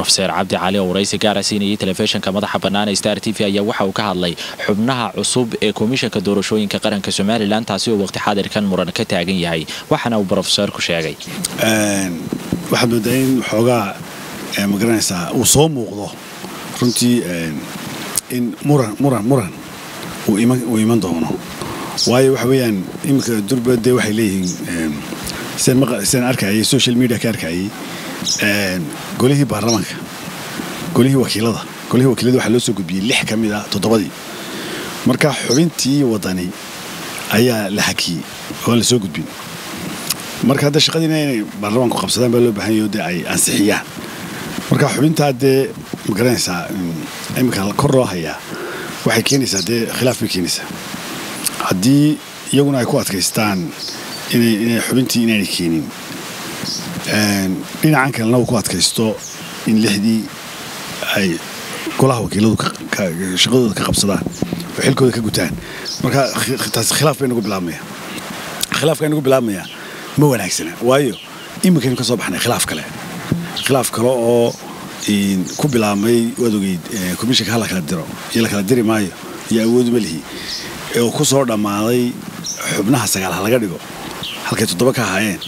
rofeer cabdi cali oo waraysi gaara siinayay telefishinka madaxa bannaan ee star t v ayaa waxa uu ka hadlay xubnaha cusub ee komishanka doorashooyinka qaranka somalilan taasi oo waqti xaadirkan muran ka taagan yahay waxaana uu brofeseerku sheegay waxaad moodaa in xoogaa magaranaysaa uu soo muuqdo runtii in muran muran muran uu iman doono waayo waxa weeyaan iminka durbade waxay leeyihiin sidaan arkayay social media ka arkayay golihii baarlamaanka golihii wakiilada golihii wakiilada waxaa loo soo gudbiyey lix ka mid ah toddobadii marka xubintii wadani ayaa la hakiyey oo la soo gudbin marka hadda shaqadiina inay baarlamaanku qabsadaan baa loo baahan yaho dee ay ansixiyaan marka xubintaa dee magaranaysaa iminka kor loo hayaa waxay keenaysaa dee khilaaf bay keenaysaa haddii iyaguna ay ku adkaystaan inay xubintii inaanay keenin dhinacan kalena uu ku adkaysto in lixdii ay golaha wakiiladu shaqadooda ka qabsadaan oo xilkooda ka gutaan marka taas khilaaf bay nagu bilaabmaya khilaafka inagu bilaabmaya ma wanaagsana waayo iminkaynu ka soo baxnay khilaaf kale khilaaf kale oo ku bilaabmay waad ogeyd komishanka hala kala diro iyo la kala diri maayo iyo awoodu ma lihi oo ku soo dhammaaday xubnaha sagaal ha laga dhigo halkay toddoba ka ahaayeen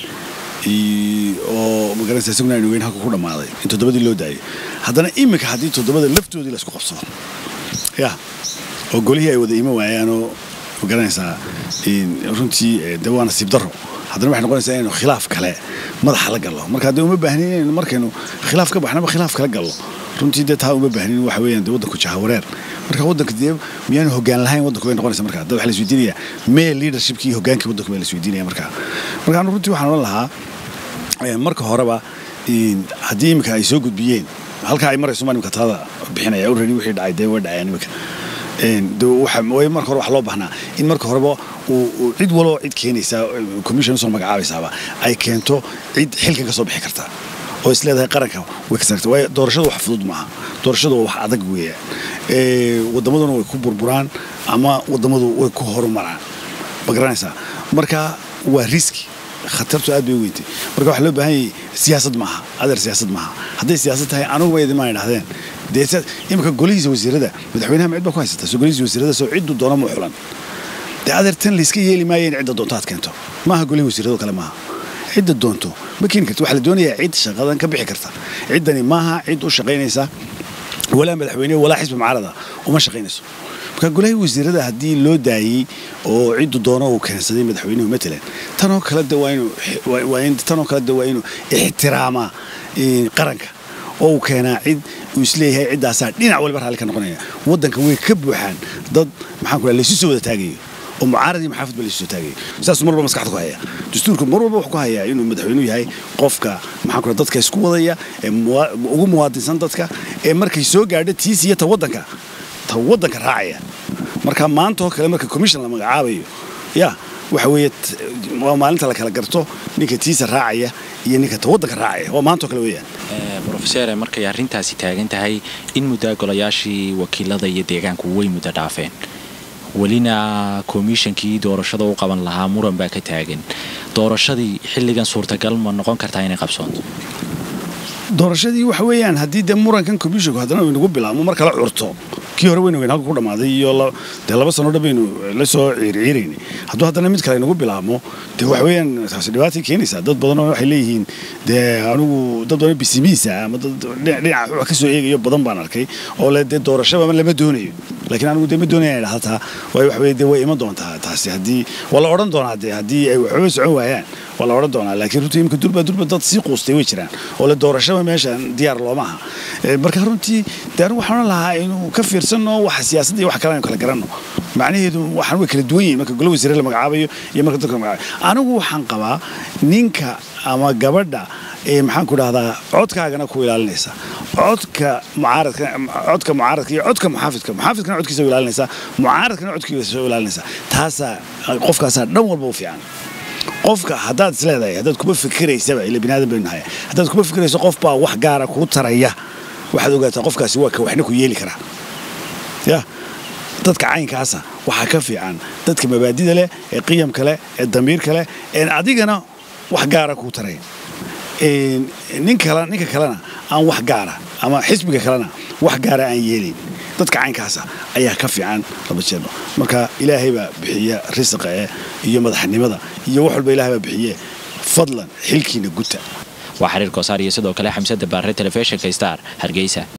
oo magaranaysa isaguna aynu weyn halka ku dhammaaday in toddobadii loo daayay haddana iminka haddii toddobada laftoodii laysku qabsado ya oo golihii ay wada iman waayaanoo magaranaysaa runtii de waa nasiib darro haddana waxay noqonaysaa inaynu khilaaf kale madaxa la gallo marka haddee uma baahnin inaynu markaynu khilaaf ka baxnaba khilaaf kala gallo runtii dee taa uma baahnin waxa weeyaan dee waddanku jahawareer marka waddanka dee miyaanu hoggaan lahayn waddanku bay noqonaysa marka dad waxa la isweydiinaya mee leadershipkii iyo hoggaankii waddanku baa la isweydiinaya marka marka anu runtii waxaan odhan lahaa marka horeba haddii iminka ay soo gudbiyeen halkaa ay marayso maa imika talada bixinaya already wixii dhacay dee way dhacayaan iminka marka hore waxa loo baahnaa in marka horeba cid waloo cid keenaysaa commission usoo magacaabaysaaba ay keento cid xilkan ka soo bixi karta oo is leedahay qaranka way ka sarta waayo doorashadu wax fudud maaha doorashadu waa wax adag weeyaan waddamaduna way ku burburaan ama waddamadu way ku horumaraan ma garanaysaa marka waa riski khatartu aad bay u weyntay marka waxaa loo baahan yahay siyaasad maaha adeer siyaasad maaha hadday siyaasad tahay anugu ba idinmaa idhahdeen dee iminka golihiisa wasiirada madaxweynaha ma cid baa ku haysataa soo golihiisa wasiirada soo ciddu doona mu xulan dee adeer tan layska yeeli maayo in cidda doonto aad keento maaha golihii wasiirado kale maaha cidda doonto ma keeni karta waxaa la doonayaa cid shaqadan ka bixi karta ciddani maaha cid u shaqaynaysa walaa madaxweyne walaa xisbi mucaarada uma shaqaynayso marka golahii wasiirada haddii loo daayey oo ciddu doono uu keensaday madaxweynuhu matalan tanoo kale de waa inuu tanoo kale de waa inuu ixtiraamaa qaranka oo uu keenaa cid uu isleeyahay ciddaasaa dhinac waliba raalli ka noqonaya waddanka way ka buuxaan dad maxaan ku laysu soo wada taagayo oo mucaarad iyo maxaafid ba laysu soo taagayo saasuu mar walba maskaxda ku haya dastuurku mar walba wuxuu ku hayaa inuu madaxweynuhu yahay qofka maxaan ku dadka isku wadaya ee ugu muwaadinsan dadka ee markay soo gaadho tiis iyo ta waddanka ta waddanka raacaya marka maanta oo kale marka commission la magacaabayo ya waxa weeye waa maalinta la kala garto ninka tiisa raacaya iyo ninka ta waddanka raacaya waa maanta oo kale weeyaan rofeer markay arrintaasi taagan tahay in muddaa golayaashii wakiilada iyo deegaanku way muddo dhaafeen welina komishankii doorashada u qaban lahaa muran baa ka taagan doorashadii xilligan suurtagal ma noqon kartaa inay qabsoonto doorashadii waxa weeyaan haddii dee murankan commissionku haddana uu inagu bilaabmo mar kala curto kii hore waynu weyn halka ku dhammaaday iyo dee laba sano dhan baynu la soo ciirciiraynay hadduu haddana mid kale inagu bilaabmo dee waxa weeyaan taasi dhibaatay keenaysaa dad badanoo waxay leeyihiin dee anigu dad badan bisimiisa ama dad dhinaca wax ka soo eegayo badan baan arkay oo le dee doorashaba lama doonayo laakiin anigu dee ma doonaya inay dhahda taa waayo waxa weye dee way iman doontaa taasi haddii waa la odhan doonaa dee haddii ay waxba socon waayaan waa la odhan doonaa laakiin runtii imika durba durba dad sii quustay way jiraan oo le doorashaba meeshan diyaar looma aha marka runtii dee anigu waxaan odhan lahaa inuu ka fiirsanno waxa siyaasadda iyo wax kale aynu kala garanno macnaheedu waxaan way kala duwan yihin marka golo wasiire la magacaabayo iyo marka dadka la magacaabayo anigu waxaan qabaa ninka ama gabadha ee maxaan ku dhahdaa codkaagana ku ilaalinaysa codka mucaaradka codka mucaaradka iyo codka muxaafidka muxaafidkana codkiisa u ilaalinaysa mucaaradkana codkiisa u ilaalinaysa taasaa qofkaasaa dhan walba u fiican qofka haddaad is leedahay haddaad kuma fikiraysaba ila bini aadan baynu nahay haddaad kuma fikirayso qof baa wax gaara kuu taraya waxaad ogaataa qofkaasi waa ka waxna ku yeeli karaa ya dadka caynkaasa waxaa ka fiican dadka mabaadida leh ee qiyamka leh ee damiirka leh een adigana wax gaara kuu taray nin kale ninka kalena aan wax gaara ama xisbiga kalena wax gaara aan yeelayn dadka caynkaasa ayaa ka fiican laba jeerba marka ilaahay baa bixiya risiqa eh iyo madaxnimada iyo wax walba ilaahay baa bixiye fadlan xilkiina guta waa xiriir koosaar iyo sidoo kale xamsada baare telefishinka star hargeysa